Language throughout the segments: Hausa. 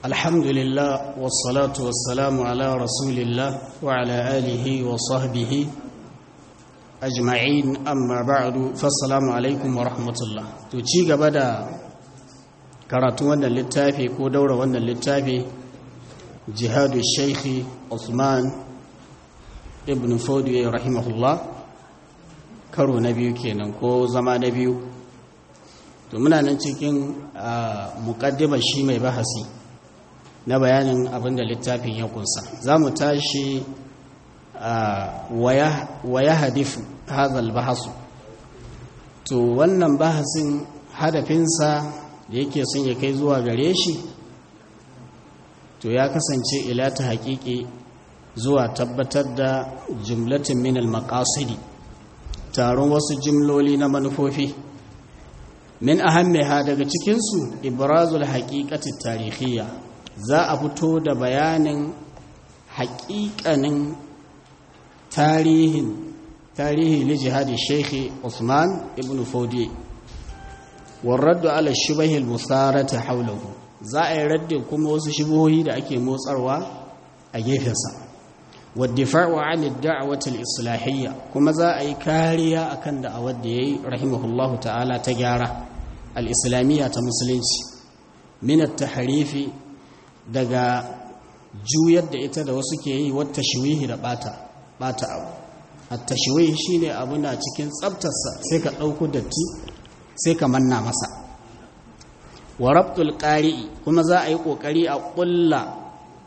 الحمد لله والصلاة والسلام على رسول الله وعلى آله وصحبه أجمعين أما بعد فالسلام عليكم ورحمة الله تشيغ بدا karatu wannan littafi ko daura wannan littafi jihadu shaikhi Usman ibn Fodiyo rahimahullah karo na biyu kenan ko zama na biyu to muna nan cikin muƙaddimar shi mai bahasi na bayanin abinda littafin ya kunsa za mu tashi waya hadifu hazal bahasu to wannan bahasin hadafinsa da yake son ya kai zuwa gare shi to ya kasance ila ta haƙiƙi zuwa tabbatar da jumlatin minal maƙasidi taron wasu jimloli na manufofi min ahammiha daga cikinsu ibrazul haƙiƙati tarihiyya za a fito da bayanin haƙiƙanin tarihin tarihi li jihadi sheikhi usman ibn fodi warraddu ala shubahil musarata haulahu za a yi raddin kuma wasu shubuhohi da ake motsarwa a gefensa waddifa'u an ad-da'wati al-islahiyya kuma za a yi kariya akan da'awar da yayi rahimahullahu ta'ala ta gyara al-islamiyya ta musulunci min at-tahrifi daga juyar da ita da wasu ke yi wata shiwihi da bata bata abu at-tashwih shine abu na cikin tsaftarsa sai ka dauko datti sai ka manna masa wa rabtul qari'i kuma za a yi kokari a kulla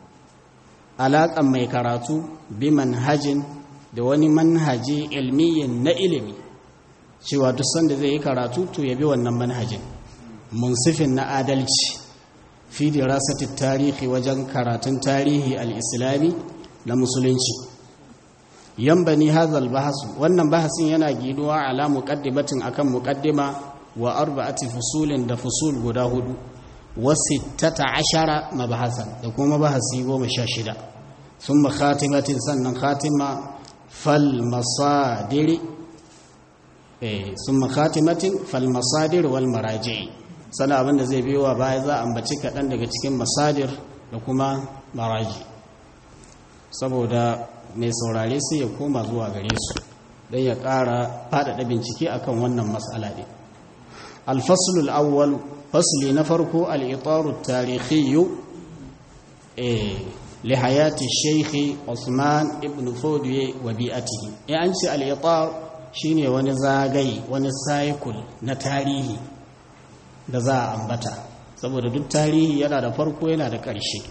alaƙan mai karatu bi manhajin da wani manhaji ilmiyin na ilimi cewa duk sanda zai yi karatu to ya bi wannan manhajin munsifin na adalci fi dirasati tarihi wajen karatun tarihi al-islami na musulunci yambani hazal bahasu wannan bahasin yana ginuwa ala muqaddimatin akan muqaddima wa arba'ati fusulin da fusul guda hudu wa sittata ashara mabahasan da kuma bahasi goma sha shida ثم خاتمة سنن خاتمة فالمصادر eh ثم خاتمة فالمصادر والمراجع sana abin da zai biyo baya za a ambaci kaɗan daga cikin masadir da kuma maraji saboda mai saurare sai ya koma zuwa gare su don ya ƙara faɗaɗa bincike akan wannan matsala ɗin alfasulul awwal fasli na farko al'itaru tarihiyyu لحياة الشيخ عثمان ابن فودي وبيئته يعني أنت الإطار شيني ونزاغي ونسايكل نتاريه da za a ambata saboda duk tarihi yana da farko yana da ƙarshe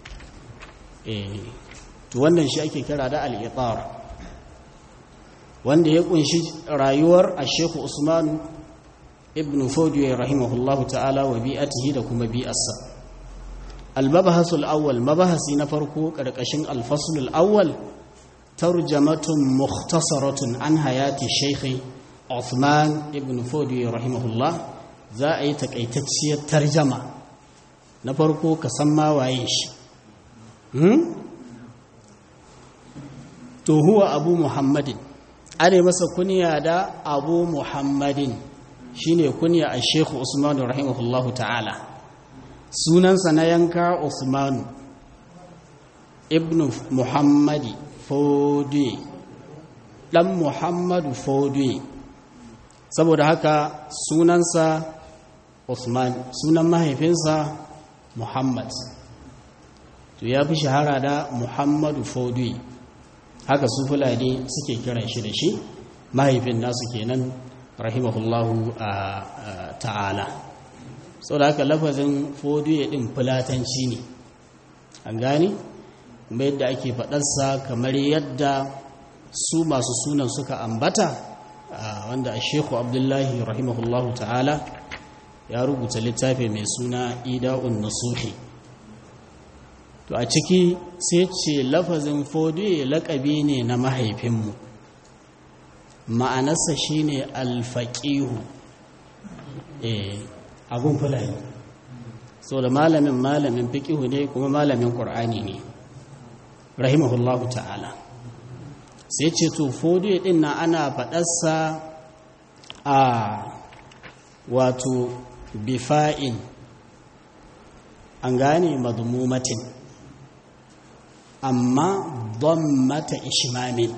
to wannan shi ake kira da al'itar wanda ya kunshi rayuwar a shekhu usman ibn fodiyo rahimahullahu ta'ala wa bi'atihi da kuma bi'arsa المبحث الأول مبحث نفرق كركشن الفصل الأول ترجمة مختصرة عن حياة الشيخ عثمان ابن فودي رحمه الله ذا أي تكيتشي ترجمة نفرق كسما وعيش to huwa abu muhammadin ana masa kunya da abu muhammadin shine kunya a shekhu usman rahimahullahu ta'ala sunansa na yanka Usmanu ibn Muhammadi Fodwe ɗan Muhammadu Fodwe saboda haka sunansa Usman sunan mahaifinsa Muhammad to ya fi shahara da Muhammadu Fodwe haka su fulani suke kiran shi da shi mahaifin nasu kenan rahimahullahu ta'ala sau da haka lafazin fodiyo ɗin fulatanci ne an gani kuma yadda ake faɗarsa kamar yadda su masu sunan suka ambata wanda a shekhu abdullahi rahimahullahu ta'ala ya rubuta littafi mai suna ida'un nasuhi to a ciki sai ce lafazin fodiyo laƙabi ne na mahaifinmu ma'anarsa shine alfaƙihu abun fulani so da malamin malamin fiqihu ne kuma malamin qur'ani ne rahimahullahu ta'ala sai ce to fodiyo din na ana faɗarsa a wato bifa'in an gane madmumatin amma mata ishmamin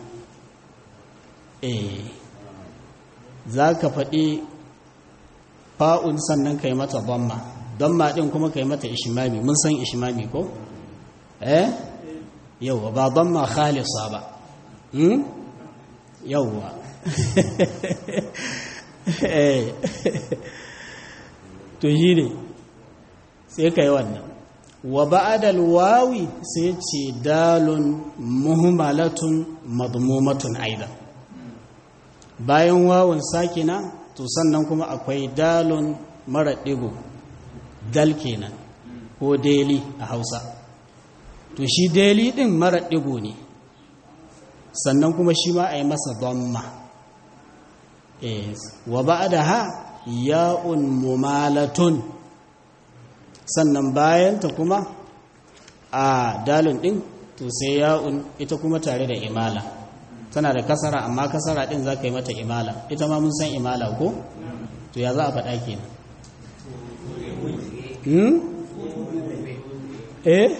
eh za ka faɗi fa'un sannan ka yi mata dhamma dhamma ɗin kuma ka yi mata ishmami mun san ishmami ko? eh yauwa ba dhamma khalisa ba hmm? yauwa to shi ne sai ka yi wannan wa ba'adal wawi sai ce dalun muhimmalatun madmumatun aidan bayan wawun sakina to sannan kuma akwai dalun mara ɗigo dal kenan ko deli a hausa to shi deli ɗin mara ɗigo ne sannan kuma shi ma a yi masa donma wa ba'da ha ya'un mumalatun sannan bayanta kuma a dalun ɗin to sai ya'un ita kuma tare da imala tana da kasara amma kasara ɗin za ka yi mata imala ita ma mun san imala ko to ya za a faɗa kenan hmm? eh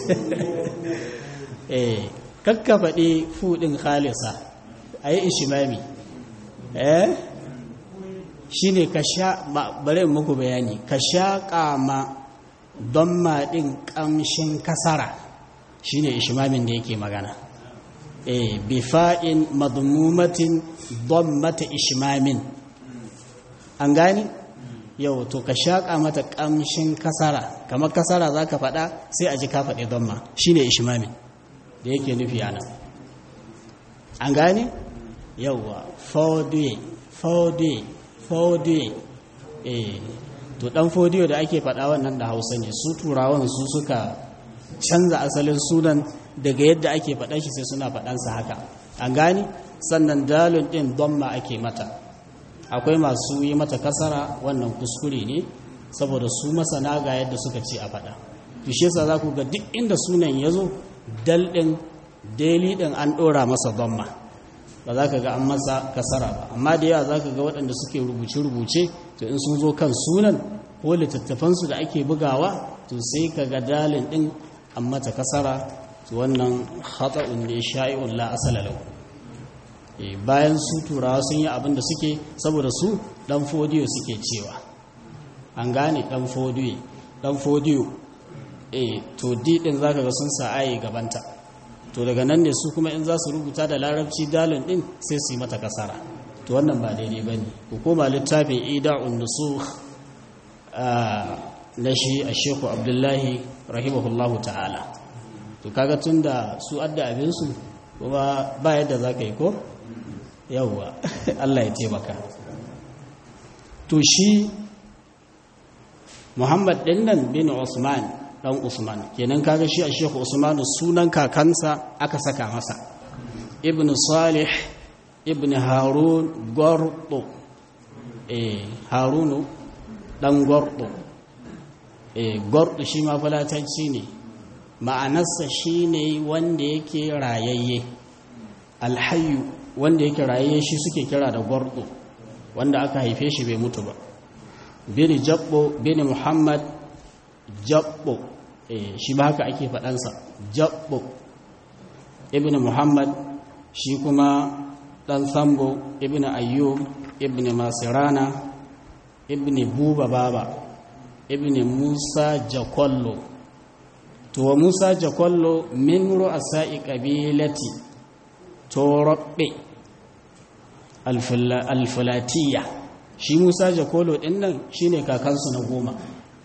eh kakka faɗi fuɗin khalisa a yi ishimami eh shi ne ka sha bari muku bayani ka sha ƙama don maɗin ƙamshin kasara shi ne ishimamin da yake magana eh bifa'in madmumatin don mata ishimamin an gani yau to ka shaƙa mata ƙamshin kasara kamar kasara za ka faɗa sai a ji ka faɗi don ma shi ne ishimamin da yake nufi a nan an gane yauwa faudiye faudiye faudiye eh to dan faudiyo da ake faɗa wannan da hausa ne su turawan su suka canza asalin sunan daga yadda ake faɗa shi sai suna faɗansa haka an gane sannan dalun ɗin don ma ake mata akwai masu yi mata kasara wannan kuskure ne saboda su masana ga yadda suka ce a faɗa tushe sa za ku ga duk inda sunan ya zo dal ɗin daily ɗin an ɗora masa dhamma ba za ka ga an masa kasara ba amma da yawa za ka ga waɗanda suke rubuce-rubuce to in sun zo kan sunan ko littattafansu da ake bugawa to sai ka ga dalin ɗin an mata kasara to wannan hatsa'un ne sha'i'un la asala lahu bayan su turawa sun yi abin da suke saboda su ɗan fodiyo suke cewa an gane ɗan fodiyo ɗan fodiyo eh to di ɗin za ka ga sun sa ayi gabanta to daga nan ne su kuma in za su rubuta da larabci dalin din sai su yi mata kasara to wannan ba daidai ba ne hukuma littafin ida'un nusu na shi a sheku abdullahi rahimahullahu ta'ala to kaga tun da su adda abinsu kuma ba yadda za ka yi ko yauwa allah ya taimaka to shi muhammad ɗin nan bin usman dan Usman kenan kaga shi a Sheikh Usman sunan kakansa aka saka masa Ibn Salih Ibn Harun Gordo eh Harunu dan Gordo eh Gordo shi ma falatanci ne ma'anarsa shine wanda yake rayayye alhayyu wanda yake rayayye shi suke kira da Gordo wanda aka haife shi bai mutu ba bin Jabbo bin Muhammad Jabbo shi ba haka ake faɗansa jabbo ibn muhammad shi kuma ɗan sambo ibn ayyub ibn masirana ibn buba baba ibn musa jakollo to wa musa jakollo min ru'asa'i qabilati torobbe alfulatiya shi musa jakollo ɗin nan shine kakansu na goma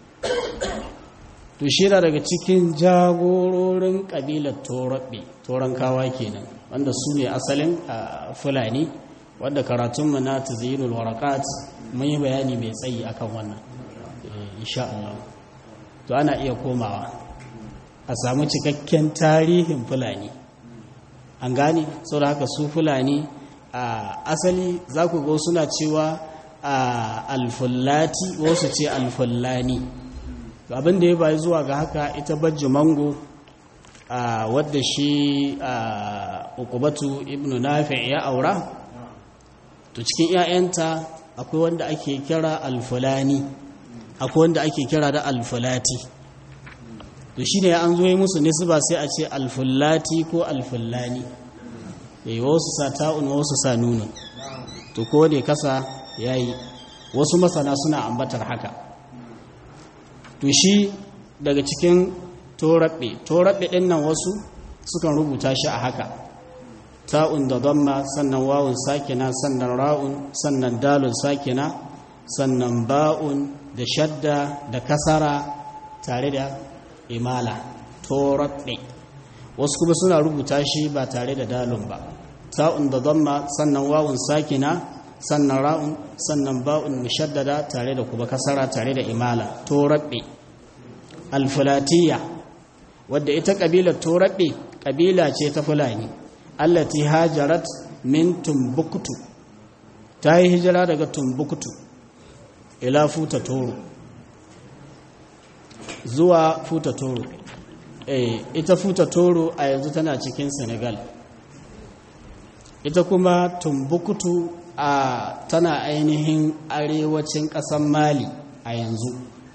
to shi daga cikin jagororin ƙabilar toraɓe torankawa kenan wanda su ne asalin fulani wadda karatunmu na tazinul warakat mun yi bayani mai tsayi akan wannan insha Allah to ana iya komawa a samu cikakken tarihin fulani an gane sau da haka su fulani a asali za ku ga suna cewa alfullati wasu ce alfullani abin da ya bayi zuwa ga haka ita bajji mango a wadda shi a ukubatu ibn nafi' ya aura to cikin 'ya'yanta akwai wanda ake kira alfulani akwai wanda ake kira da alfulati to shi ne an zo yi musu nisba sai a ce alfullati ko alfullani eh wasu sa ta'un wasu sa nunun to ko da kasa yayi wasu masana suna ambatar haka to shi daga cikin torabbe torabbe din nan wasu sukan rubuta shi a haka ta'un da damma sannan wawun sakina sannan ra'un sannan dalun sakina sannan ba'un da shadda da kasara tare da imala torabbe wasu kuma suna rubuta shi ba tare da dalun ba ta'un da damma sannan wawun sakina sannan ra'un sannan ba'un mushaddada tare da kuma kasara tare da imala torabbe alfulatiya wadda ita kabilar torabbe kabila ce ta fulani allati hajarat min tumbuktu ta yi hijira daga tumbuktu ila futa toro zuwa futa toro eh ita futa toro a yanzu tana cikin senegal ita kuma tumbuktu a tana ainihin arewacin ƙasar mali a yanzu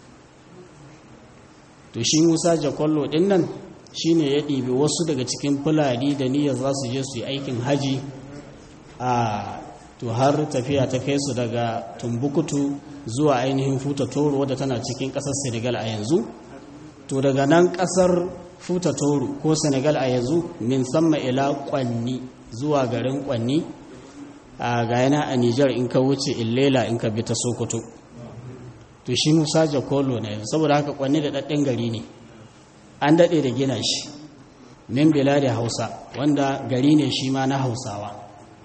to shi musa jakollo ɗin nan shi ne ya ɗibi wasu daga cikin fulani da niyyar za su je su yi aikin haji a to har tafiya ta kai su daga tumbukutu zuwa ainihin futa toro wadda tana cikin ƙasar senegal a yanzu to daga nan ƙasar futa toro ko senegal a yanzu min samma ila kwanni zuwa garin kwanni a gayana a Nijar in ka wuce illela in ka bi ta Sokoto to shi Musa Jakolo ne saboda haka kwanne da dadden gari ne an dade da gina shi min biladi Hausa wanda gari ne shi ma na Hausawa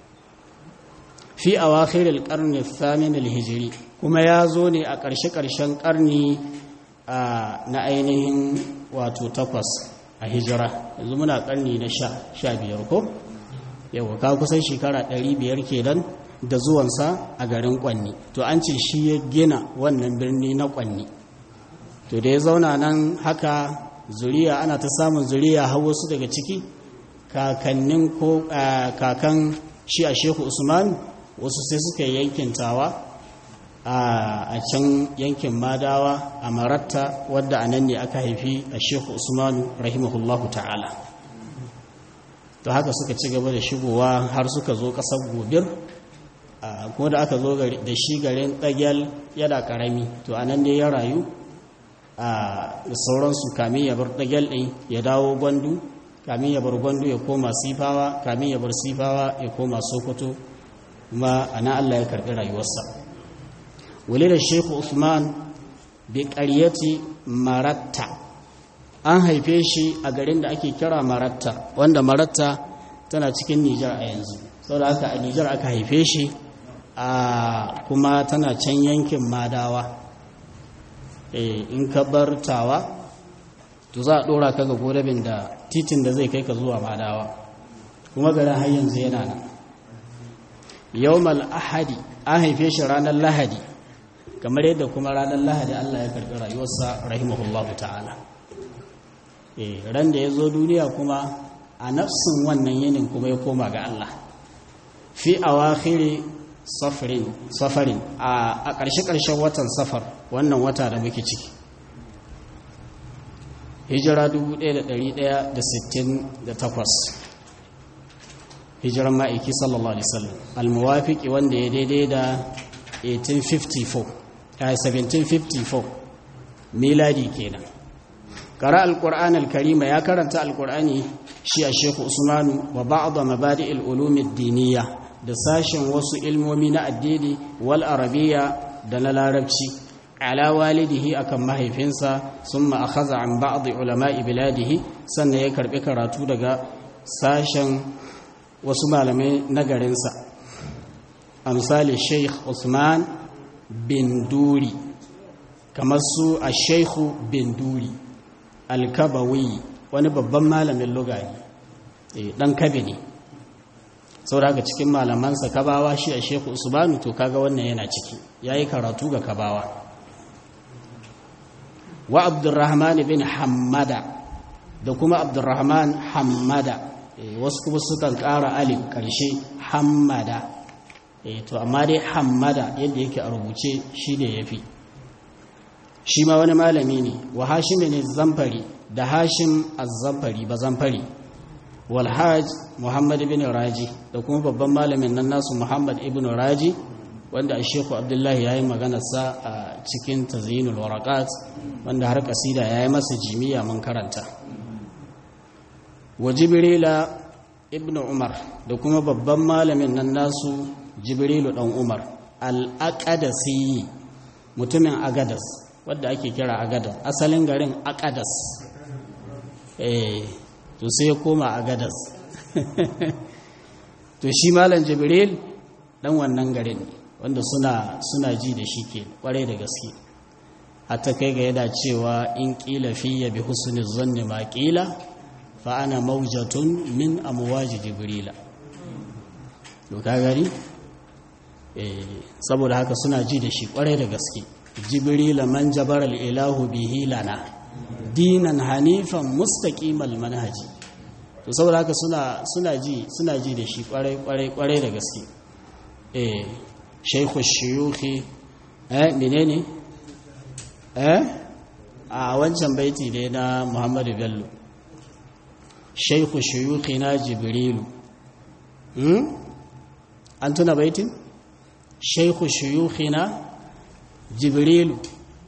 fi awakhir al-qarn al-thamin al-hijri kuma ya zo ne a ƙarshe ƙarshen ƙarni na ainihin wato takwas a hijira yanzu muna ƙarni na sha biyar ko yau ka kusan shekara 500 kenan da zuwansa a garin kwanni to an ce shi ya gina wannan birni na kwanni to da ya zauna nan haka zuriya ana ta samun zuriya har wasu daga ciki kakannin ko kakan shi a shehu usman wasu sai suka yi yankin tawa a can yankin madawa a maratta wadda a nan ne aka haifi a shehu usman rahimahullahu ta'ala to haka suka ci gaba da shigowa har suka zo ƙasar gobir ko da aka zo da shi garin ɗagyal yana ƙarami to a nan dai ya rayu da sauransu kamin ya bar ɗagyal ɗin ya dawo gwandu kamin ya bar gwandu ya koma sifawa kamin ya bar sifawa ya koma sokoto kuma a nan allah ya karɓi rayuwarsa wale da shehu usman bi ƙaryati maratta an haife shi a garin da ake kira maratta wanda maratta tana cikin nijar a yanzu sau da haka a nijar aka haife shi a kuma tana can yankin madawa in ka bar tawa to za a ɗora ka ga godabin da titin da zai kai ka zuwa madawa kuma garin har yanzu yana nan yawmal ahadi an haife shi ranar lahadi kamar yadda kuma ranar lahadi allah ya karɓi rayuwarsa rahimahullahu ta'ala ran da ya zo duniya kuma a nafsin wannan yinin kuma ya koma ga Allah fi awakhiri safarin safarin a ƙarshe-ƙarshen watan safar wannan wata da muke ciki hijira 1168 hijiran ma'aiki sallallahu alaihi wasallam almuwafiki wanda ya daidai da 1854 1754 miladi kenan قرأ القرآن الكريم يا كرنت القرآن شيء الشيخ عثمان وبعض مبادئ العلوم الدينية دساشن وسو علمومي na addini wal arabiyya da na larabci ala walidihi akan mahaifinsa summa akhadha an ba'd ulama'i biladihi sannan ya karbi karatu daga sashen wasu malamai na garinsa amsali Sheikh Usman bin Duri kamar su a Sheikhu bin Duri alkabawi wani babban malamin lugari dan kabe ne saboda haka cikin malamansa kabawa shi a sheku usmanu to kaga wannan yana ciki yayi karatu ga kabawa wa abdurrahman bin hammada da kuma abdurrahman hammada wasu kuma sukan ƙara alif ƙarshe hammada to amma dai hammada yadda yake a rubuce shi ne ya fi shi ma wani malami ne wa hashim ne zamfari da hashim az-zamfari ba zamfari wal haj muhammad ibn raji da kuma babban malamin nan nasu muhammad ibn raji wanda a sheku abdullahi ya yi maganarsa a cikin tazyinul warakat wanda har kasida ya yi masa jimiya mun karanta wa jibrila ibn umar da kuma babban malamin nan nasu jibrilu dan umar al-aqadasi mutumin agadas wadda ake kira agadas asalin garin agadas eh to sai ya koma agadas to shi malam jibril dan wannan garin ne wanda suna suna ji da shi ke kwarai da gaske hatta kai ga yana cewa in kila fiye bi husni zanni ma kila fa ana maujatun min amwaji jibrila to ka gari eh saboda haka suna ji da shi kwarai da gaske jibrila man jabara ilahu bihi lana dinan hanifan mustaqimal manhaji to saboda haka suna suna ji suna ji da shi kwarai kwarai kwarai da gaske eh shaikhu shiyuhi eh menene eh a wancan baiti ne na Muhammadu Bello shaikhu shiyuhi na Jibrilu hmm an tuna baitin shaikhu shiyuhi na Jibrilu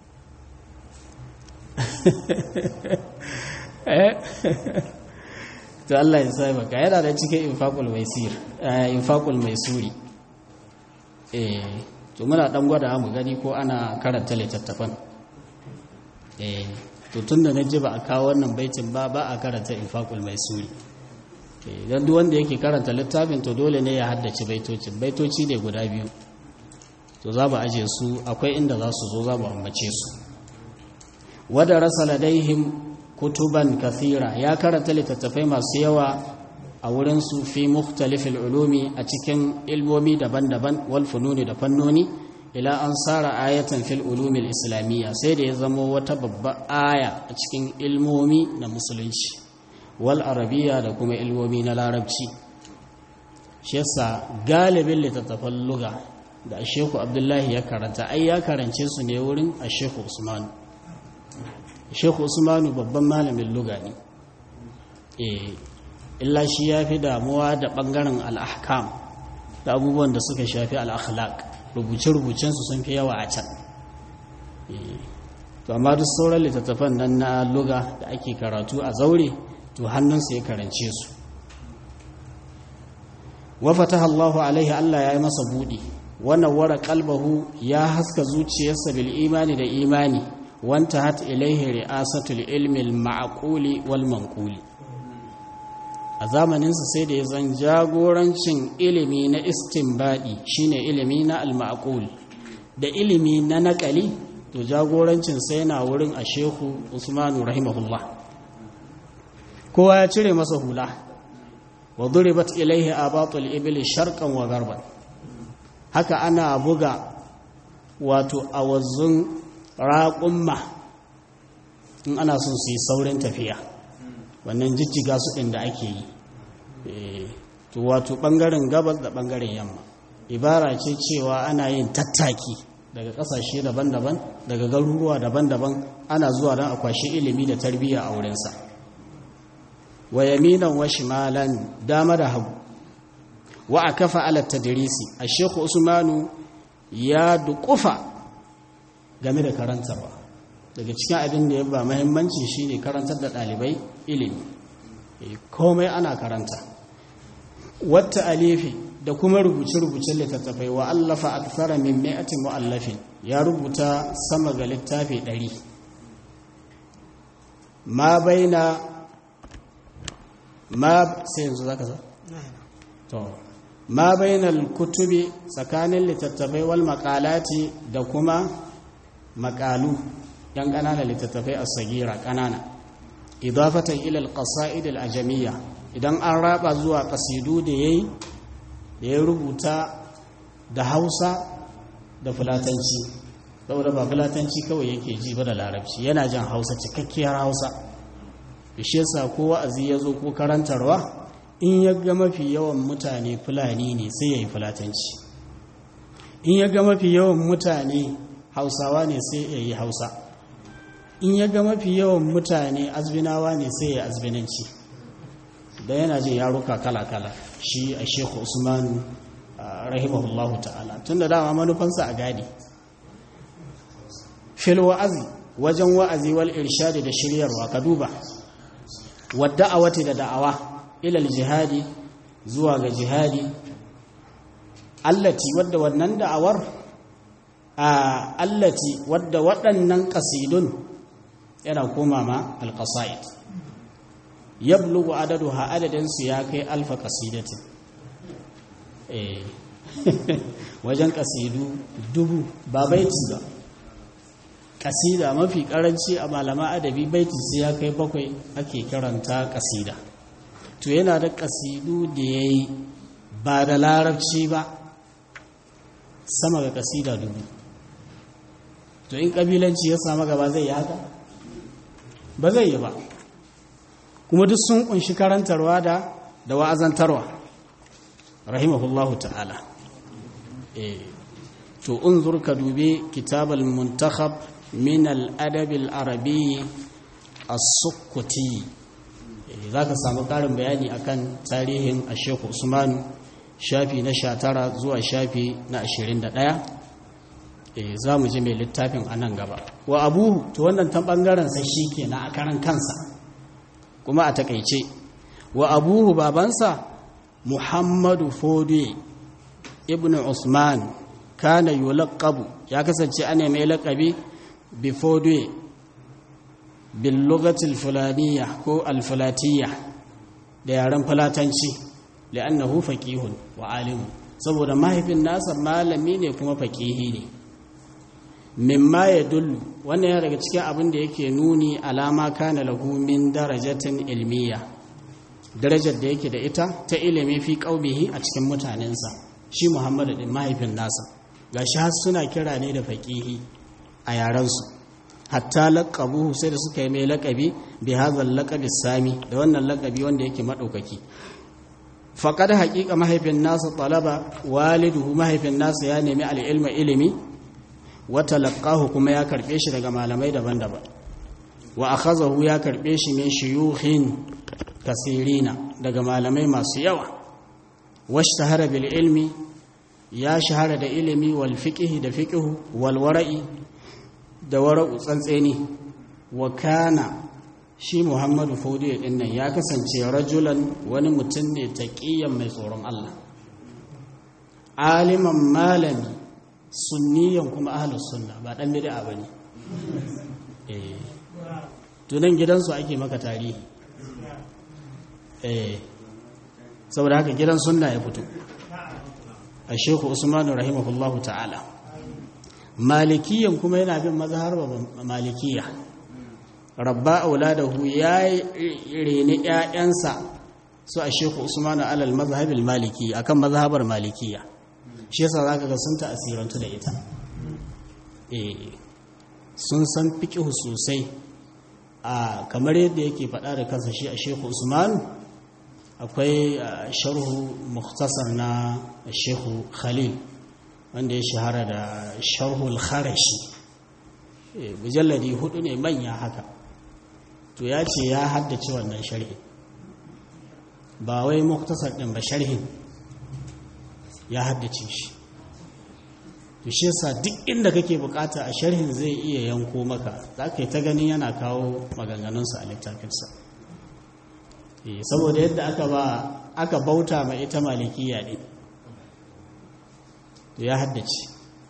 eh to Allah ya sai baka yana da cikin infaqul maisir infaqul maisuri eh to muna dan gwada mu gani ko ana karanta littattafan eh to tunda naji ba a kawo wannan baitin ba ba a karanta infaqul maisuri eh dan duk wanda yake karanta littafin to dole ne ya haddace baitocin baitoci ne guda biyu to za mu aje su akwai inda za su zo za mu ambace su wada rasa ladaihim kutuban kathira ya karanta littattafai masu yawa a wurinsu fi mukhtalifil ulumi a cikin ilmomi daban-daban wal fununi da fannoni ila an sara ayatan fil ulumil islamiyya sai da ya zama wata babba aya a cikin ilmomi na musulunci wal arabiya da kuma ilmomi na larabci shi yasa galibin littattafan luga da asheku abdullahi ya karanta ai ya karance su ne wurin asheku usmanu asheku usmanu babban malamin luga ne eh illa shi ya fi damuwa da ɓangaren al'ahkam da abubuwan da suka shafi al'akhlaq rubuce-rubucensu sun fi yawa a can to amma duk sauran littattafan nan na luga da ake karatu a zaure to hannunsa ya karance su wafata Allahu alaihi Allah ya yi masa buɗi wannan wara kalbahu ya haska zuciyarsa bil imani da imani wanta hat ilaihi ri'asatul ilmi al-ma'quli wal manquli a zamaninsa sai da ya zan jagorancin ilimi na istinbadi shine ilimi na al-ma'qul da ilimi na naƙali to jagorancin sai yana wurin a shehu usmanu rahimahullah kowa ya cire masa hula wa duribat ilaihi abatul ibli sharqan wa garban haka ana buga wato awazzun raƙumma in ana son su yi saurin tafiya wannan jijjiga su ɗin da ake yi to wato ɓangaren gabas da ɓangaren yamma ibara ce cewa ana yin tattaki daga ƙasashe daban-daban daga garuruwa daban-daban ana zuwa don a kwashi ilimi da tarbiyya a wurinsa wa yaminan wa shimalan dama da hagu wa a kafa ala tadrisi a shekhu usmanu ya duƙufa game da karantarwa daga cikin abin da ya ba mahimmanci shine karantar da ɗalibai ilimi komai ana karanta wata alifi da kuma rubuce-rubucen littattafai wa allafa akthara min mi'ati mu'allafin ya rubuta sama ga littafi ɗari ma baina ma sai yanzu zaka sa to ma bainal kutubi tsakanin littattafai wal maqalati da kuma maqalu yan ƙananan littattafai a sagira ƙanana idafatan ilal ƙasa'id al'ajamiyya idan an raba zuwa ƙasidu da ya da ya rubuta da hausa da fulatanci saboda ba fulatanci kawai yake ji ba da larabci yana jan hausa cikakkiyar hausa shi yasa ko wa'azi ya zo ko karantarwa in ya ga mafi yawan mutane fulani ne sai ya yi fulatanci in ya ga mafi yawan mutane hausawa ne sai ya yi hausa in ya ga mafi yawan mutane azbinawa ne sai ya azbinanci da yana jin yaruka kala-kala shi a shekhu usman rahimahullahu ta'ala tun da dama manufansa a gadi fil wa'azi wajen wa'azi wal irshadi da shiryarwa ka duba wadda a da da'awa ilal jihadi zuwa ga jihadi allati wadda wannan da'awar a allati wadda waɗannan ƙasidun yana koma ma alƙasa'id yablugu adaduha adadinsu ya kai alfa ƙasidatin wajen ƙasidu dubu ba baiti ba ƙasida mafi ƙaranci a malama adabi baiti sai ya kai bakwai ake karanta ƙasida to yana da ƙasidu da ya yi ba da larabci ba sama ga ƙasida dubu to in ƙabilanci ya samu gaba zai yi haka ba zai yi ba kuma duk sun kunshi karantarwa da da wa'azantarwa rahimahullahu ta'ala eh to unzur ka dube kitabal muntakhab min al-adab al-arabi as-sukkuti zaka samu karin bayani akan tarihin Sheikh Usman shafi na 19 zuwa shafi na 21 eh zamu ji mai littafin anan gaba wa abuhu to wannan ta bangaren sa shikenan a karan kansa kuma a takeice wa abuhu babansa Muhammadu Fodi ibn Usman kana yulaqabu ya kasance ana mai laqabi bi Fodi bil lughati al fulaniyya ko al fulatiyya da yaren fulatanci li'annahu faqihun wa alim saboda mahaifin nasa malami ne kuma faqihi ne mimma yadullu wannan ya daga cikin abin da yake nuni alama kana lahu min darajatin ilmiya darajar da yake da ita ta ilimi fi qaubihi a cikin mutanensa shi Muhammadu din mahaifin nasa gashi har suna kira ne da faqihi a yarensu hatta laqabuhu sai da suka yi mai laqabi bi hadha laqabi sami da wannan laqabi wanda yake madaukaki faqad haqiqa mahaifin nasa talaba waliduhu mahaifin nasa ya nemi al-ilma ilimi wa talaqahu kuma ya karbe shi daga malamai daban-daban wa akhazahu ya karbe shi min shuyukhin kasirina daga malamai masu yawa washtahara bil ilmi ya shahara da ilimi wal fiqhi da fiqhu wal wara'i da wara'u tsantseni wa kana shi Muhammadu Fodiyo din nan ya kasance rajulan wani mutum ne taqiyan mai tsoron Allah aliman malami sunniyan kuma ahlus sunna ba dan bid'a bane eh tunan gidansu ake maka tarihi eh saboda haka gidan sunna ya fito a sheku usmanu rahimahullahu ta'ala malikiyan kuma yana bin mazhar malikiya rabba auladahu ya reni ƴaƴansa su a sheku usmanu alal mazhabil maliki akan mazhabar malikiya shi yasa zaka ga sun ta'asirantu da ita eh sun san fiqh sosai a kamar yadda yake faɗa da kansa shi a sheku usmanu akwai sharhu muktasar na shehu khalil wanda ya shahara da sharhul kharashi mujalladi hudu ne manya haka to ya ce ya haddace wannan sharhi ba wai muktasar ɗin ba sharhin ya haddace shi to shi yasa duk inda kake bukata a sharhin zai iya yanko maka za ka yi ta gani yana kawo maganganunsa a littafinsa saboda yadda aka ba aka bauta ma ita malikiya ne to ya haddace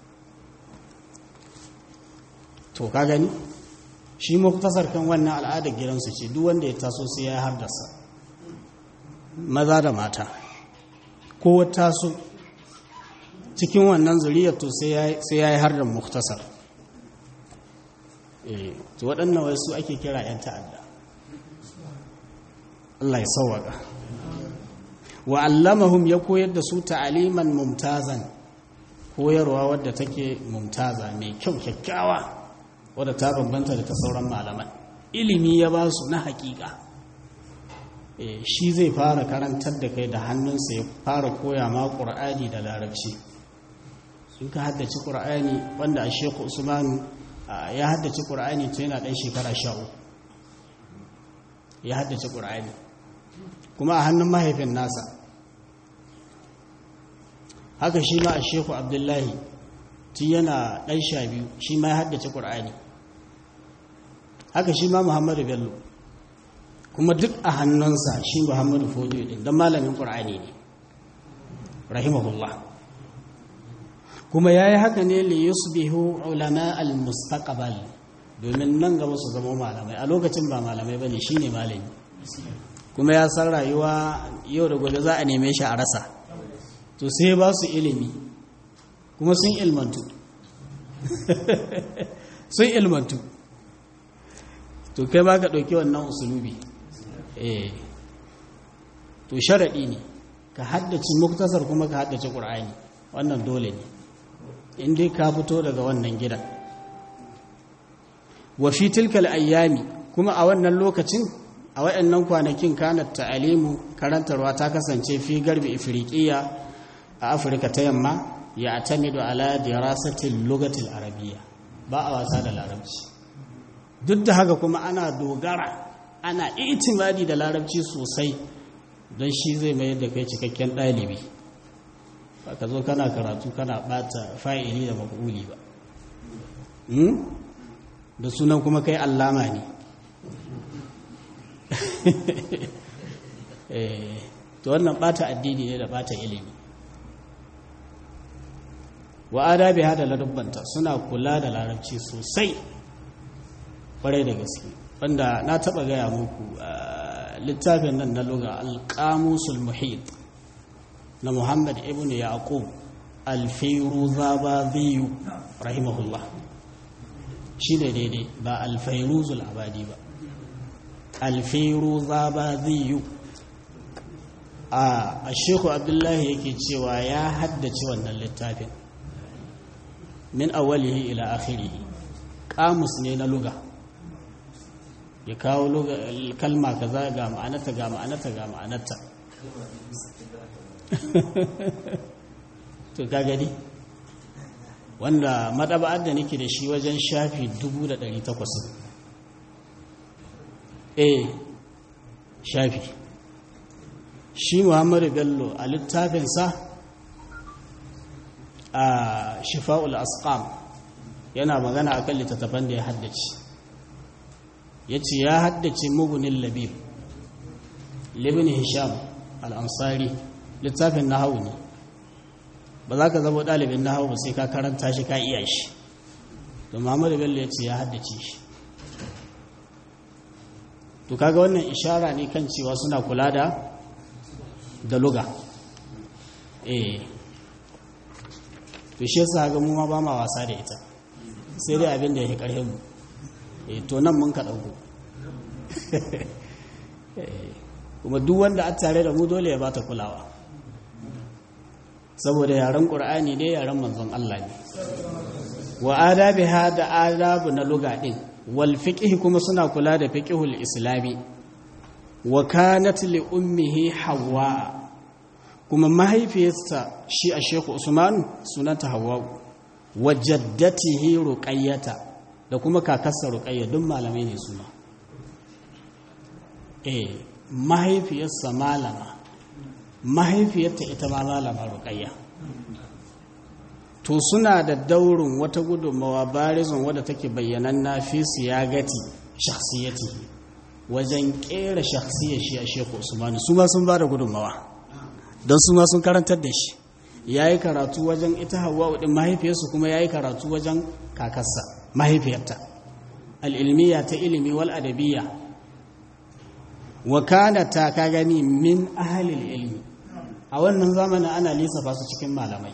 to ka gani shi muktasar kan wannan al'adar gidansu ce duk wanda ya taso sai ya haddasa maza da mata ko taso cikin wannan zuriyar to sai ya yi har da muktasar to waɗannan wasu ake kira 'yan ta'adda Allah ya sauwaka wa allamahum ya koyar da su ta'aliman mumtazan koyarwa wadda take mumtaza mai kyau kyakkyawa wadda ta bambanta da ta sauran malaman ilimi ya ba su na hakika shi zai fara karantar da kai da hannunsa ya fara koya ma ƙur'ani da larabci in ka haddace ƙur'ani wanda a sheku usman ya haddace ƙur'ani ta yana ɗan shekara sha uku ya haddace ƙur'ani kuma a hannun mahaifin nasa haka shi ma a sheku abdullahi tun yana ɗan sha biyu shi ma ya haddace ƙur'ani haka shi ma muhammadu bello kuma duk a hannunsa shi muhammadu fodiyo ɗin don malamin ƙur'ani ne rahimahullah kuma ya yi haka ne li yusbihu ulama al-mustaqbal domin nan gaba su zama malamai a lokacin ba malamai bane shine malami kuma ya san rayuwa yau da gobe za a neme shi a rasa to sai ba su ilimi kuma sun ilmantu sun ilmantu to kai ba ka ɗauki wannan usulubi eh to sharaɗi ne ka haddace muktasar kuma ka haddace ƙur'ani wannan dole ne in dai ka fito daga wannan gidan wa fi tilkal ayyami kuma a wannan lokacin a waɗannan kwanakin kanat ta'alimu karantarwa ta kasance fi garbi ifriqiya a afirka ta yamma ya atamidu ala dirasatil lugatil arabiyya ba a wasa da larabci duk da haka kuma ana dogara ana itimadi da larabci sosai don shi zai mayar da kai cikakken ɗalibi ba ka zo kana karatu kana ɓata fa'ili da maƙuli ba da sunan kuma kai allama ne to wannan ɓata addini ne da ɓata ilimi wa adabi hada ladubbanta suna kula da larabci sosai kwarai da gaske wanda na taba gaya muku littafin nan na luga alƙamusul muhit na muhammad ibn yaqub alfairu zabaziyu rahimahullah shi ne daidai ba alfairuzul abadi ba alfairu zabaziyu a sheku abdullahi yake cewa ya haddace wannan littafin min awalihi ila akhirihi kamus ne na luga ya kawo kalma kaza ga ma'anata ga ma'anata ga ma'anata to ka gani wanda madaba'ar da nake da shi wajen shafi 1800 eh shafi shi muhammadu bello a littafinsa a shifa'ul asqam yana magana akan littattafan da ya haddace ya ce ya haddace mugunin labib libin hisham al'ansari littafin nahawu ne ba za ka zama ɗalibin nahawu ba sai ka karanta shi ka iya shi to muhammadu bello ya ce ya haddace shi to kaga wannan ishara ne kan cewa suna kula da da luga eh to shi yasa ga mu ma ba ma wasa da ita sai dai abin da ya karhe mu eh to nan mun ka dauko kuma duk wanda a tare da mu dole ya bata kulawa saboda yaren qur'ani ne yaren manzon Allah ne wa adabiha da adabu na luga din wal fiqh kuma suna kula da fiqhul islami wa kanat li ummihi hawa kuma mahaifiyarsa shi a sheku usman sunanta hawa wa jaddatihi ruqayyata da kuma kakarsa ruqayya duk malamai ne suna eh mahaifiyarsa malama mahaifiyarta ita ma malama ruqayya to suna da daurin wata gudunmawa barizon wadda take bayyananna fi siyagati shakhsiyati wajen kera shakhsiyar shi a sheku usman su ma sun ba da gudunmawa don su ma sun karantar da shi ya yi karatu wajen ita hawa ɗin mahaifiyarsu kuma ya yi karatu wajen kakarsa mahaifiyarta al'ilmiya ta ilimi wal adabiya wa ta ka gani min ahalil ilmi a wannan zamanin ana lissafa su cikin malamai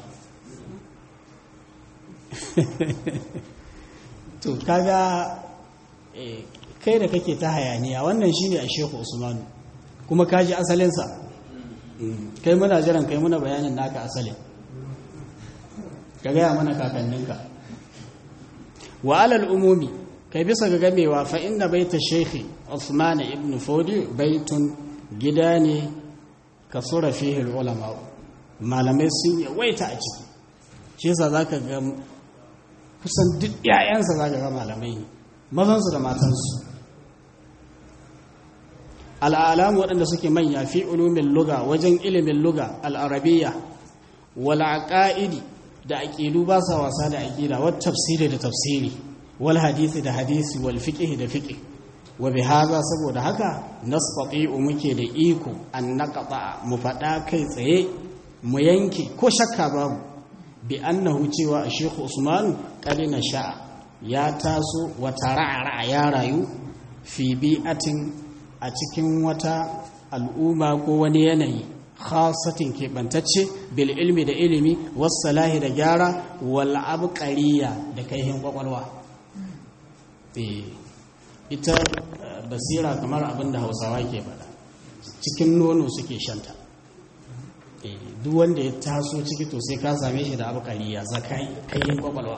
to kaga kai da kake ta hayaniya wannan shine a sheku usmanu kuma kaji asalinsa kai muna jiran kai muna bayanin naka asalin ka gaya mana kakanninka wa alal umumi kai bisa ga gamewa fa inna baita shaykhi Uthman ibn Fodi baitun gida ne kasura fihi ulama malamai sun yawaita a ciki shi yasa zaka ga kusan duk 'ya'yansa za ga malamai ne mazansu da matansu al'alamu waɗanda suke manya fi ulumin luga wajen ilimin luga al'arabiya wal aqaidi da aqidu ba sa wasa da aqida wat tafsiri da tafsiri wal hadisi da hadisi wal fiqh da fiqh wa bi hadha saboda haka nastati'u muke da iko an naqata mu fada kai tsaye mu yanke ko shakka babu bi annahu cewa Sheikh Usman qalina sha'a ya taso wa tara'ara ya rayu fi bi'atin a cikin wata al'umma ko wani yanayi khasatin keɓantacce bil ilmi da ilimi wassalahi da gyara wal abqariya da kaihin kwakwalwa ita basira kamar abin da hausawa ke faɗa cikin nono suke shanta duk wanda ya taso ciki to sai ka same shi da abqariya zakai kaihin kwakwalwa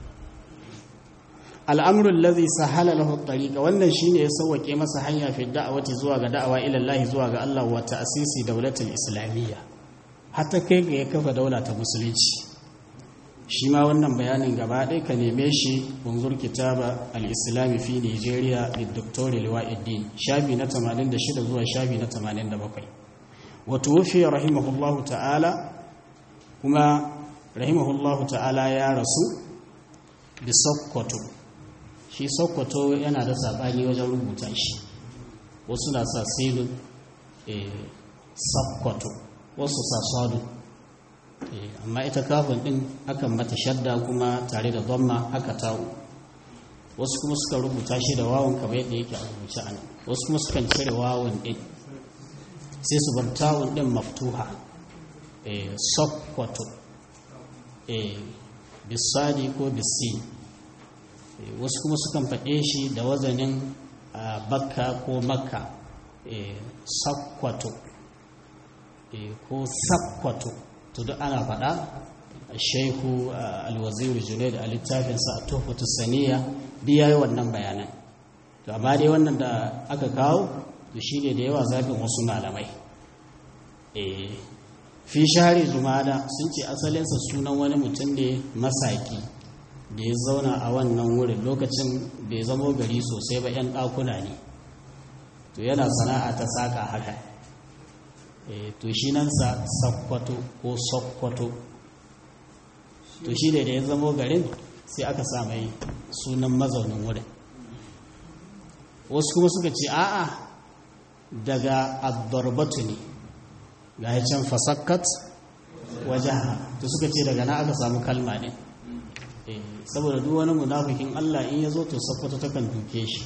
al'amurin lazi sahala lahu tariqa wannan shine ya sauwake masa hanya fi da'awati zuwa ga da'awa ila Allah zuwa ga Allah wa ta'sisi daulatul islamiyya hatta kai ga ya kafa daula ta musulunci shi ma wannan bayanin gaba ɗaya ka neme shi bunzur kitaba al-islami fi Nigeria da Dr. Liwa'uddin shafi na 86 zuwa shafi na 87 wa tuwfi rahimahullahu ta'ala kuma rahimahullahu ta'ala ya rasu bi Sokoto shi sokoto yana da saɓani wajen rubuta shi wasu na sa silin sokoto wasu sa sadu amma ita kafin ɗin akan mata shadda kuma tare da zomma haka tawo wasu kuma suka rubuta shi da wawon kamar yadda yake a rubuce a nan wasu kuma sukan cire wawon ɗin sai su bar tawon ɗin maftuha sokoto bisadi ko bisi wasu kuma sukan faɗe shi da wazanin bakka ko makka sakwato ko sakwato to duk ana faɗa shaiku alwaziru junaid a littafinsa a tofatu saniya duk ya yi wannan bayanan to amma dai wannan da aka kawo da shi ne da yawa zafin wasu malamai fi share jumada sun ce asalinsa sunan wani mutum ne masaki da ya zauna a wannan wurin lokacin bai zamo gari sosai ba 'yan ɗakuna ne to yana sana'a ta saka haka to shi nan sa sakkwato ko sokkwato to shi da ya zamo garin sai aka sa mai sunan mazaunin wurin wasu kuma suka ce a'a daga addarbatu ne ga ya can fasakkat wajaha to suka ce daga na aka samu kalma ne saboda duk wani munafikin Allah in ya zo to sakwato takan duke shi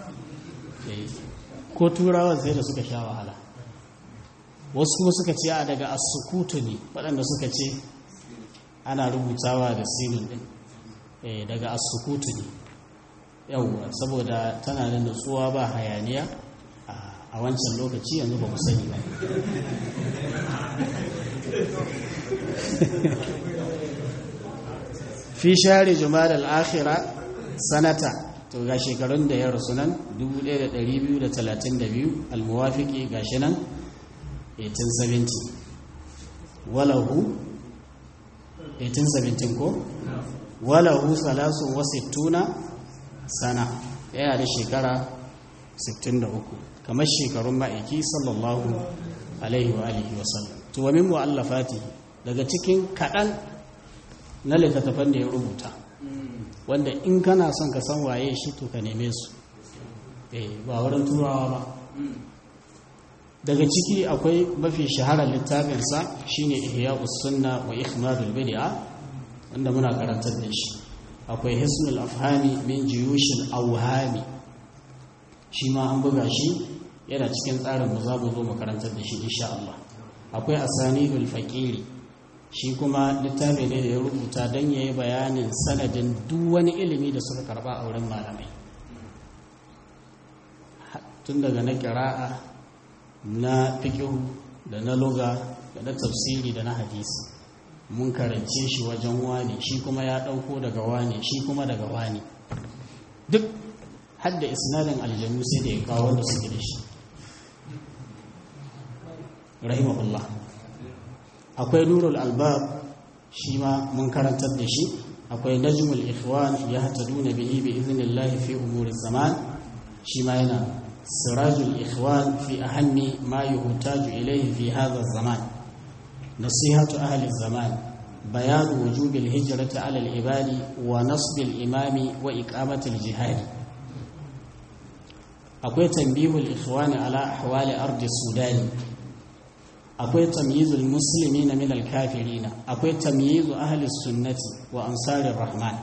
ko turawa sai da suka sha wahala wasu kuma suka ce a daga asukutu ne waɗanda suka ce ana rubutawa da sinin ɗin daga asukutu ne yauwa saboda tana da nutsuwa ba hayaniya a wancan lokaci yanzu ba mu sani ba fi share jumada al'akhira sanata to ga shekarun da ya rasu nan 1232 almuwafiki ga shi nan 1870 walahu 1817 ko walahu salasun wasittuna sana yana da shekara 63 kamar shekarun ma'aiki sallallahu alaihi wa alihi wasallam to wa min mu'allafati daga cikin kaɗan na littattafan da ya rubuta wanda in kana son ka san waye shi to ka neme su ba wurin turawa ba daga ciki akwai mafi shaharar littafinsa shine ihya'us sunna wa ikhmadul bid'a wanda muna karantar da shi akwai hisnul afhami min jiyushil awhami shi ma an buga shi yana cikin tsarin mu za mu zo mu karantar da shi insha Allah akwai asanidul faqiri shi kuma littafi ne da ya rubuta don ya yi bayanin sanadin duk wani ilimi da suka karba a wurin malamai tun daga na kira'a na fikihu da na loga da na tafsiri da na hadisi mun karance shi wajen wani shi kuma ya ɗauko daga wani shi kuma daga wani duk hadda isnadin aljanu sai da ya kawo wanda suke da shi rahimahullah akwai nurul albab shi ma mun karantar da shi akwai najmul ikhwan ya hataduna bihi bi idhnillahi fi umuri zaman shi ma yana sirajul ikhwan fi ahammi ma yuhtaju ilayhi fi hadha zaman nasihatu ahli zaman bayan wujubi alhijrati ala alibadi wa nasb alimami wa iqamati aljihad akwai tanbihul ikhwan ala ahwali ardi sudan akwai tamyizul muslimina min alkafirina akwai tamyizu ahli sunnati wa ansarir rahman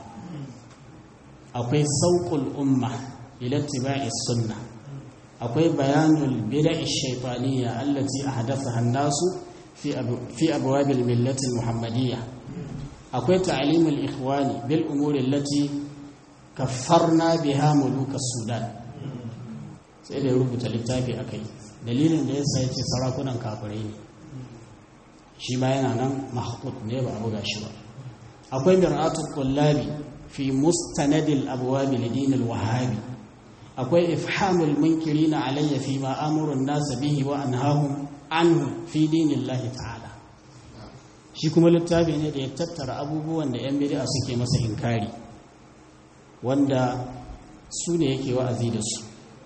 akwai sauqul umma ila ittiba'i sunnah akwai bayanul bida'i shaytaniyya allati ahdathaha an-nasu fi fi abwab al-millati al-muhammadiyya akwai ta'limul ikhwani bil umuri allati kaffarna biha muluk as-sudan sai da rubuta littafi akai dalilin da yasa yace sarakunan kafirai ne shi ma yana nan mahqut ne ba a buga shi ba akwai mir'atul qullabi fi mustanadil abwab lidin al-wahhabi akwai ifhamul munkirina alayya fi ma amurun nas bihi wa anhahum anhu fi dinillahi ta'ala shi kuma littafi ne da ya tattara abubuwan da yan bid'a suke masa inkari wanda su ne yake wa'azi da su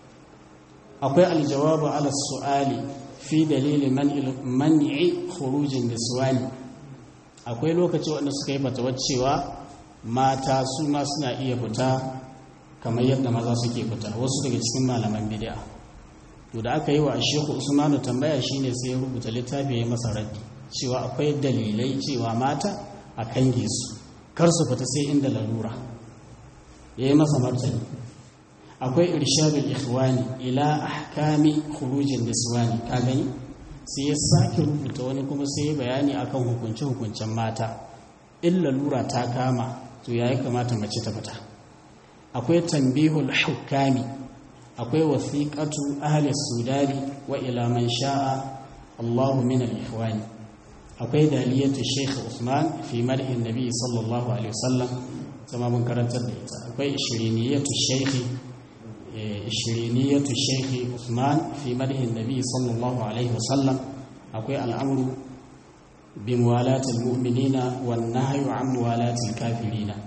akwai aljawabu ala su'ali fi dalili man'i khurujin niswani akwai lokaci wanda suka yi fatawar cewa mata su ma suna iya fita kamar yadda maza suke fita wasu daga cikin malaman bid'a to da aka yi wa Sheikh Usmanu tambaya shine sai ya rubuta littafi ya masa raddi cewa akwai dalilai cewa mata a kange su kar su fita sai inda lalura ya yi masa martani akwai irshadul ikhwani ila ahkami khurujin niswani ka gani sai ya sake rubuta wani kuma sai ya bayani akan hukunce hukuncen mata in lalura ta kama to yayi kamata mace ta fita akwai tambihul hukami akwai wasiqatu ahli sudani wa ila man sha'a Allahu min al-ikhwani akwai daliyatu Sheikh Usman fi mar'in Nabi sallallahu alaihi wasallam sama mun karantar da ita akwai ishiriniyatu Sheikh ishiriniyatu Sheikh Usman fi mar'in Nabi sallallahu alaihi wasallam akwai al'amru bi muwalati al-mu'minina wan nahyu an muwalati al-kafirina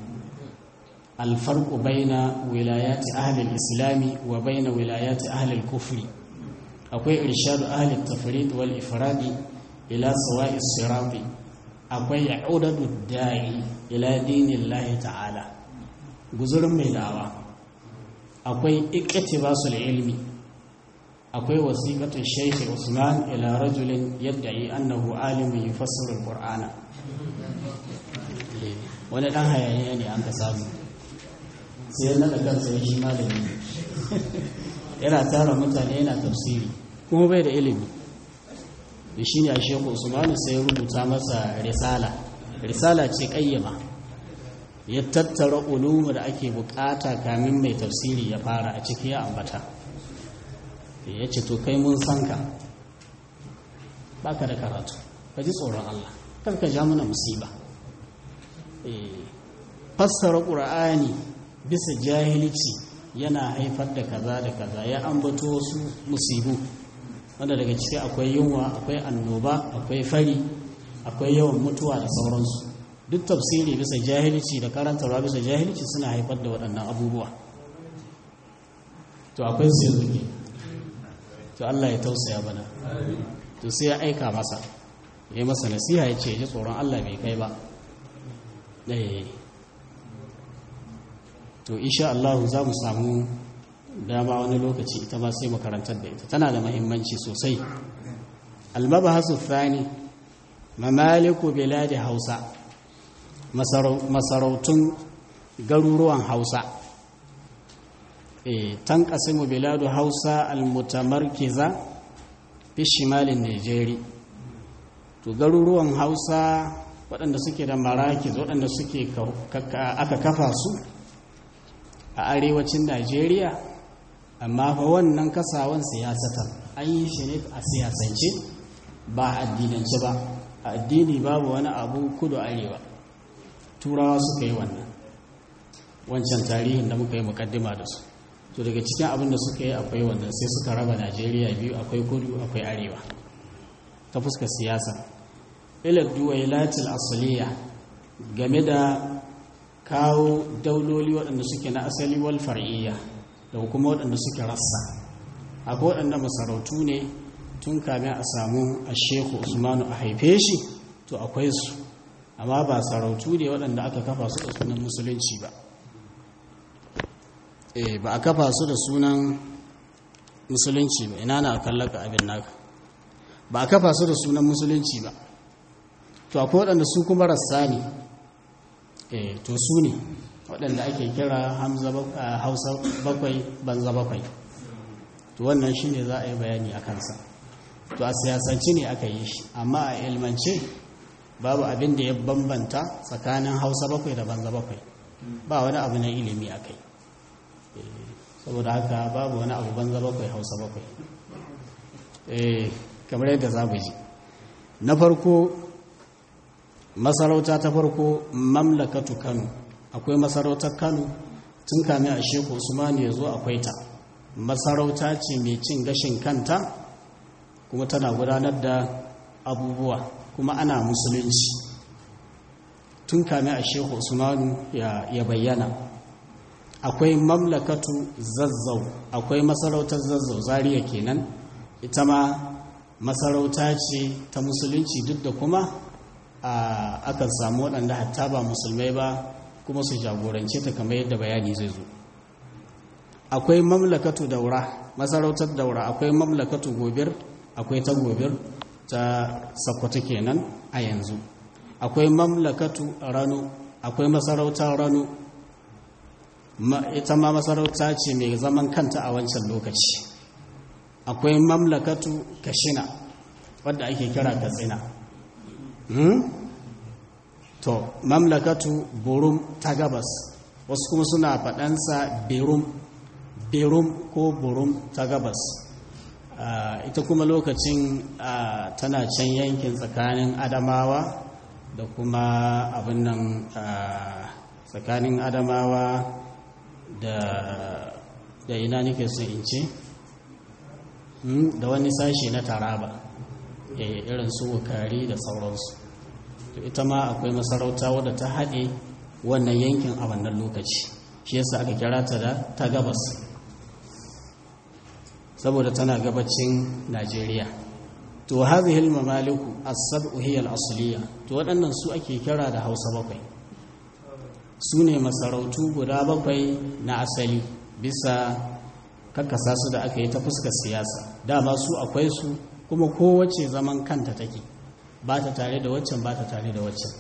الفرق بين ولايات أهل الإسلام وبين ولايات أهل الكفر أكوي إرشاد أهل التفريد والإفراد إلى سواء الصراط أكوي عدد الداعي إلى دين الله تعالى جزر ميداوا أكوي اقتباس العلم أكوي وثيقة الشيخ عثمان إلى رجل يدعي أنه عالم يفسر القرآن wani ɗan hayaniya ne an ka samu sai na da kansa ya shi malami yana tara mutane yana tafsiri kuma bai da ilimi da shi ne a sheku usmanu sai ya rubuta masa risala risala ce kayyama ya tattara ulumu da ake bukata kamin mai tafsiri ya fara a ciki ya ambata ya ce to kai mun san ka baka da karatu ka ji tsoron Allah kar ka ja mana musiba fassara ƙura'ani bisa jahilci yana haifar da kaza da kaza ya ambato wasu musibu wanda daga ciki akwai yunwa akwai annoba akwai fari akwai yawan mutuwa da sauransu duk tafsiri bisa jahilci da karantarwa bisa jahilci suna haifar da waɗannan abubuwa to akwai sai zuke to Allah ya tausaya bana to sai ya aika masa ya yi masa nasiha ya ce ji tsoron Allah bai kai ba to insha Allah za mu samu dama wani lokaci ita ma sai makarantar da ita tana da mahimmanci sosai almabahasu thani mamaliku biladi hausa masarautun garuruwan hausa e tanqasimu biladu hausa almutamarkiza fi shimalin nigeria to garuruwan hausa waɗanda suke da marakis waɗanda suke aka kafa su a arewacin najeriya amma fa wannan kasawan siyasatar an yi shi ne a siyasance ba a addinance ba a addini babu wani abu kudu arewa turawa suka yi wannan wancan tarihin da muka yi mukaddima da su to daga cikin abin da suka yi akwai wannan sai suka raba najeriya biyu akwai kudu akwai arewa ta fuskar siyasa ilar duwailatil asaliya game da kawo dauloli waɗanda suke na asali wal far'iyya da kuma waɗanda suke rassa akwai waɗanda masarautu ne tun kamin a samu a shehu usmanu a haife shi to akwai su amma ba sarautu ne waɗanda aka kafa su da sunan musulunci ba e ba a kafa su da sunan musulunci ba ina na kallaka abin naka ba a kafa su da sunan musulunci ba to akwai waɗanda su kuma rassa ne e to su ne waɗanda ake kira hausa bakwai banza bakwai to wannan shi ne za a yi bayani a kansa to a siyasance ne aka yi shi amma a ilmance babu abin da ya bambanta tsakanin hausa bakwai da banza bakwai ba wani abu na ilimi a kai saboda haka babu wani abu banza bakwai hausa bakwai kamar yadda za ji na farko masarauta ta farko mamlakatu kano akwai masarautar kano tun kame a sheku usmanu ya zo akwai ta masarauta ce mai cin gashin kanta kuma tana gudanar da abubuwa kuma ana musulunci tun kame a shehu usmanu ya bayyana akwai mamlakatu zazzau akwai masarautar zazzau zariya kenan ita ma masarauta ce ta musulunci duk da kuma akan samu waɗanda hatta ba musulmai ba kuma su jagorance ta kamar yadda bayani zai zo akwai mamlakatu daura masarautar daura akwai mamlakatu gobir akwai ta gobir ta sakkwato kenan a yanzu akwai mamlakatu rano akwai masarautar rano ita ma masarauta ce mai zaman kanta a wancan lokaci akwai mamlakatu kashina wadda ake kira katsina to mamlakatu burum ta gabas wasu kuma suna faɗansa berum berum ko burum ta gabas ita kuma lokacin tana can yankin tsakanin adamawa da kuma abin nan tsakanin adamawa da da ina nake so in ce da wani sashi na taraba irin su wukari da sauransu to ita ma akwai masarauta wadda ta haɗe wannan yankin a wannan lokaci shi yasa aka kira ta da ta gabas saboda tana gabacin najeriya to hadhihi al-mamaliku as-sab'u hiya al-asliya to waɗannan su ake kira da Hausa bakwai su ne masarautu guda bakwai na asali bisa kakkasa su da aka yi ta fuskar siyasa dama su akwai su kuma kowace zaman kanta take ba ta tare da waccan ba ta tare da waccan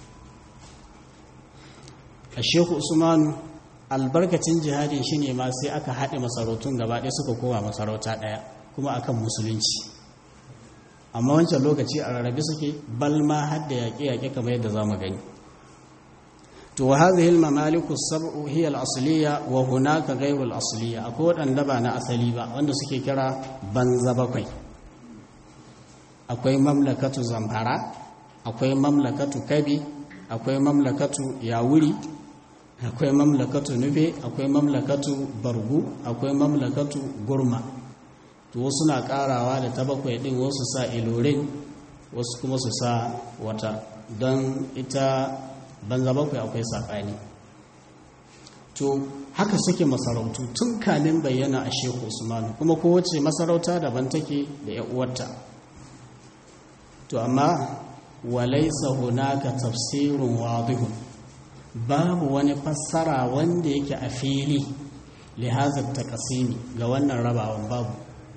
a sheku usmanu albarkacin jihadin shi ne ma sai aka haɗe masarautun gaba ɗaya suka koma masarauta ɗaya kuma akan musulunci amma wancan lokaci a rarrabe suke balma har da yaƙe-yaƙe kamar yadda za mu gani to wa hadhihi al-mamaliku sab'u hiya al-asliya wa hunaka ghayru al-asliya akwai waɗanda ba na asali ba wanda suke kira banza bakwai akwai mamlakatu zamfara akwai mamlakatu kabi akwai mamlakatu yawuri akwai mamlakatu nufe akwai mamlakatu bargu akwai mamlakatu gurma to wasu na karawa da ta bakwai din wasu sa ilorin wasu kuma su sa wata don ita banza bakwai akwai saɓani to haka suke masarautu tun kamin bayyana a shehu usmanu kuma kowace masarauta daban take da ya uwarta to amma walaisa hunaka tafsirun wadihun babu wani fassara wanda yake a fili lihazar takasimi ga wannan rabawan babu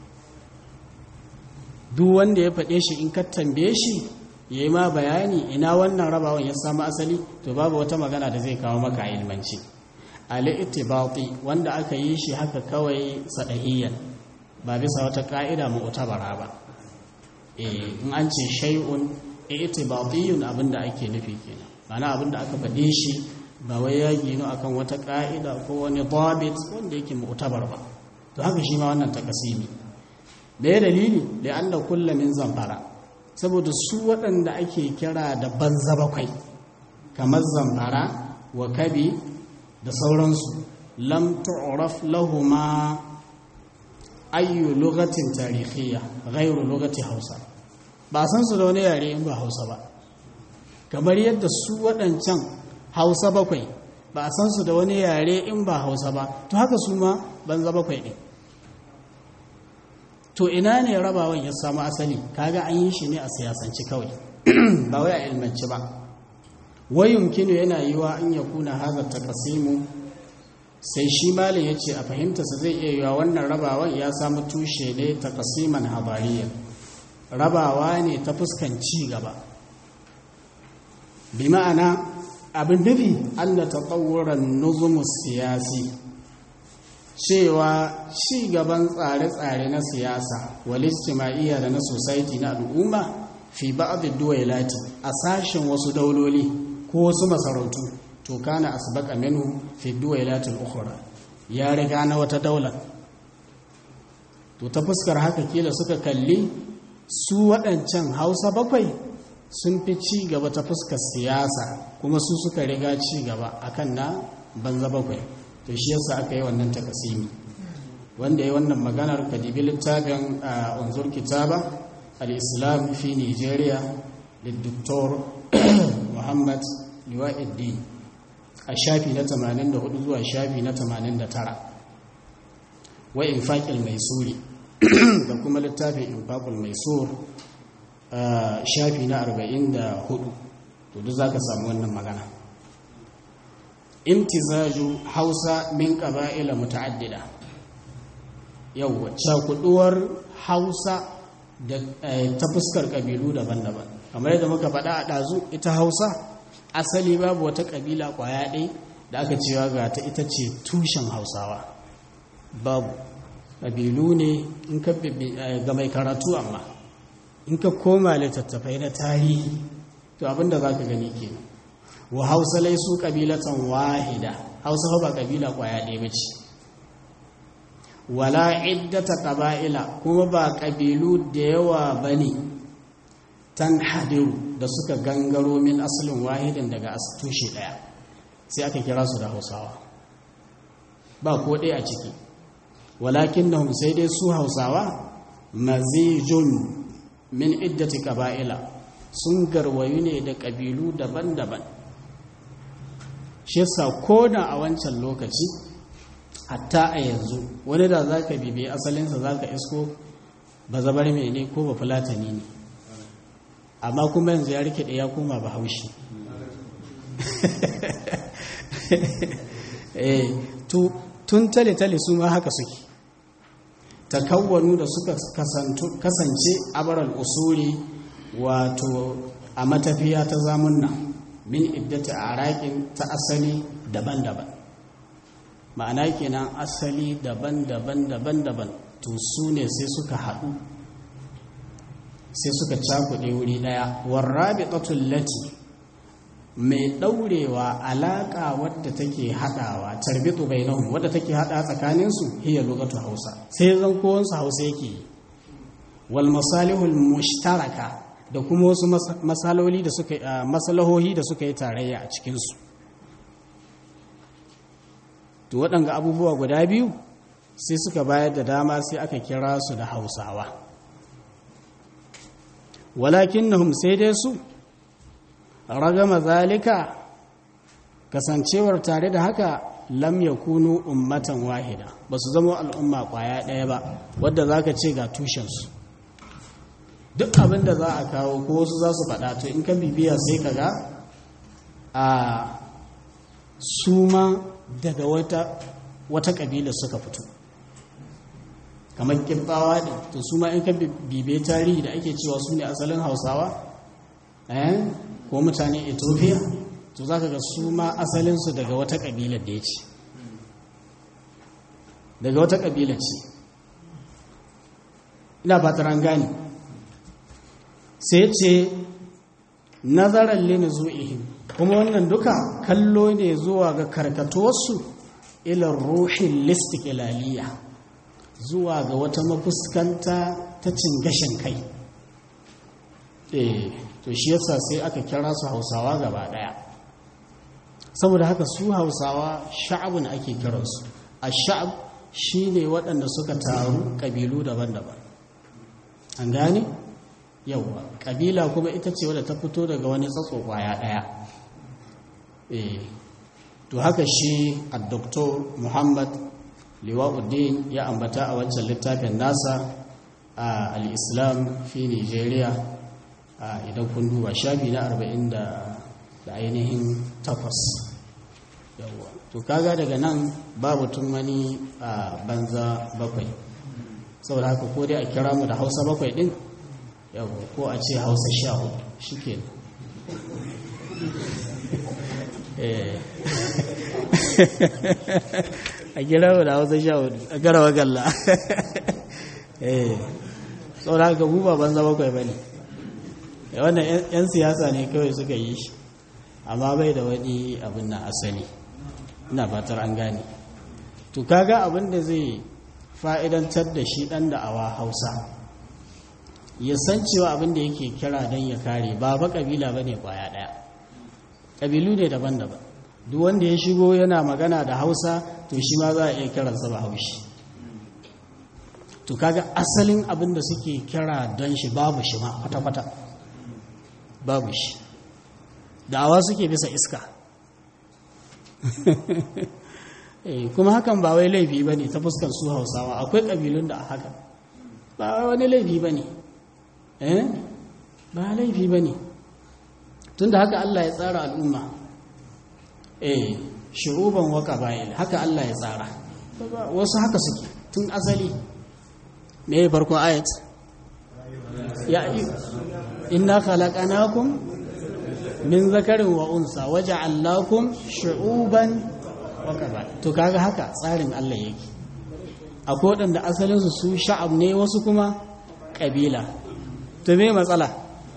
duk wanda ya faɗe shi in ka tambaye shi ya yi ma bayani ina wannan rabawan ya samu asali to babu wata magana da zai kawo maka ilmanci al-ittibati wanda aka yi shi haka kawai sadahiyyan ba bisa wata ka'ida mu'tabara ba eh in an ce shay'un i'tibatiyun abinda ake nufi kenan mana abinda aka faɗe shi ba wai ya gino akan wata ka'ida ko wani dabit wanda yake mu'tabar ba to haka shi ma wannan takasimi da ya dalili da Allah kulla min zamfara saboda su waɗanda ake kira da banza bakwai kamar zamfara wa kabi da sauransu lam tu'raf lahuma ayyu lugatin tarihiyya ghairu lugati hausa ba san su da wani yare in ba hausa ba kamar yadda su waɗancan hausa bakwai ba a san su da wani yare in ba hausa ba to haka su ma banza bakwai ɗin to ina ne rabawan ya samu asali kaga an yi shi ne a siyasanci kawai ba wai a ilmanci ba wai yumkinu yana yiwa an ya kuna haza takasimu sai shi malin ya ce a fahimtarsa zai iya yiwa wannan rabawan ya samu tushe ne takasiman habariya rabawa ne ta fuskan ci gaba bi ma'ana abin nufi an da taɓawuran nuzumus siyasi cewa ci gaban tsare-tsare na siyasa walistima'iyya da na society na al'umma fi ba'adid duwailati a sashen wasu dauloli ko wasu masarautu to kana asbaqa minhu fi duwailati al-ukhra ya riga na wata daula to ta fuskar haka kila suka kalli su waɗancan Hausa bakwai sun fi ci gaba ta fuskar siyasa kuma su suka riga ci gaba akan na banza bakwai to shi yasa aka yi wannan takasimi wanda ya wannan maganar kadibi littafin a unzur kitaba al-islam fi nigeria da dr muhammad liwa'iddi a shafi na 84 zuwa shafi na 89 wa infaqil maisuri da kuma littafin infaqul maisur a shafi na 44 to duk zaka samu wannan magana imtizaju hausa min ƙaba'ila muta'addida yawwa cakuduwar hausa da ta fuskar ƙabilu daban-daban kamar yadda muka faɗa a ɗazu ita hausa asali babu wata ƙabila ƙwaya ɗai da aka cewa ga ta ita ce tushen hausawa babu ƙabilu ne in ka ga mai karatu amma in ka koma littattafai na tarihi to abinda za ka gani kenan wa hausa laisu kabilatan wahida hausa ba kabila kwaya ɗaya ba ce wala iddata qaba'ila kuma ba kabilu da yawa bane tan hadiru da suka gangaro min asalin wahidin daga tushe ɗaya sai aka kira su da hausawa ba ko ɗaya a ciki walakin na sai dai su hausawa mazijun min iddati qaba'ila sun garwayu ne da ƙabilu daban-daban shi yasa ko da a wancan lokaci hatta a yanzu wani da za ka bibi asalinsa za ka isko ba zabar mai ne ko ba fulatani ne amma kuma yanzu ya rike ya koma ba haushi tun tale-tale su ma haka suke takawwanu da suka kasance abaral usuri wato a matafiya ta zamunna min iddata arakin ta asali daban-daban ma'ana kenan asali daban-daban daban-daban to su ne sai suka haɗu sai suka cakuɗe wuri ɗaya warrabi lati mai ɗaurewa alaƙa wadda take haɗawa tarbitu bainahum wadda take haɗa tsakaninsu hiya lugatu hausa sai zan kowansu hausa yake wal masalihul mushtaraka da kuma wasu masaloli da suka masalahohi da suka yi tarayya a cikinsu to waɗanga abubuwa guda biyu sai suka bayar da dama sai aka kira su da hausawa walakin nahum sai dai su ragama zalika kasancewar tare da haka lam yakunu ummatan wahida ba su zama al'umma kwaya ɗaya ba wadda za ka ce ga tushensu duk abin da za a kawo ko wasu za su faɗa to in ka bibiya sai ka ga a suma daga wata wata ƙabila suka fito kamar ƙibbawa ne to su ma in ka bibe tarihi da ake cewa su ne asalin hausawa ko mutane ethiopia to za ka ga su ma asalinsu daga wata ƙabilar da ya ce daga wata ƙabilar ce ina fatar an gane sai ce nazarar lini zu'ihim kuma wannan duka kallo ne zuwa ga karkatuwarsu ilar ruhin listikilaliya zuwa ga wata mafuskanta ta cin gashin kai eh to shi yasa sai aka kira su hausawa gaba daya saboda haka su hausawa sha'abun ake kiransu a sha'ab shi ne waɗanda suka taru ƙabilu daban-daban an gane yauwa ƙabila kuma ita ce wadda ta fito daga wani tsatso ƙwaya ɗaya eh to haka shi a doktor muhammad liwa'uddin ya ambata a wancan littafin nasa a al'islam fi nigeria idan kun duba shafi na arba'in da ainihin takwas yawwa to kaga daga nan babu tun wani a banza bakwai saboda haka ko dai a kira mu da hausa bakwai din yawwa ko a ce hausa sha hudu shi ke a kira mu da hausa sha hudu a karawa galla saboda haka mu ba banza bakwai ba ne wannan 'yan siyasa ne kawai suka yi shi amma bai da wani abin na asali ina fatar an gane to kaga abin da zai fa'idantar da shi dan da awa hausa ya san cewa abin da yake kira don ya kare ba ba kabila ba ne kwaya ɗaya ƙabilu ne daban-daban duk wanda ya shigo yana magana da hausa to shi ma za a iya kiransa ba haushi to kaga asalin abin da suke kira don shi babu shi ma kwata-kwata babu shi da'awa suke bisa iska kuma hakan ba wai laifi ba ne ta fuskar su hausawa akwai ƙabilun da haka ba wani laifi ba ne ba laifi ba ne tun da haka Allah ya tsara al'umma eh shuruban waka bayan haka Allah ya tsara wasu haka suke tun asali me ya farko ayat ya inna khalaqnakum min zakarin wa unsa waja'alnakum shu'uban wa qaba'il to kaga haka tsarin Allah yake akwai waɗanda asalin su su sha'ab ne wasu kuma kabila to me matsala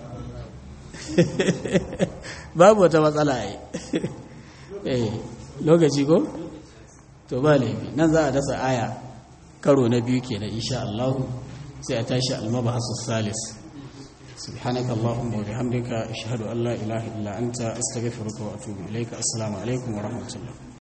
babu wata matsala ai eh lokaci ko to ba laifi nan za a dasa aya karo na biyu kenan insha Allah sai a tashi al-mabahasu salis سبحانك اللهم وبحمدك أشهد أن لا إله إلا أنت أستغفرك وأتوب إليك السلام عليكم ورحمة الله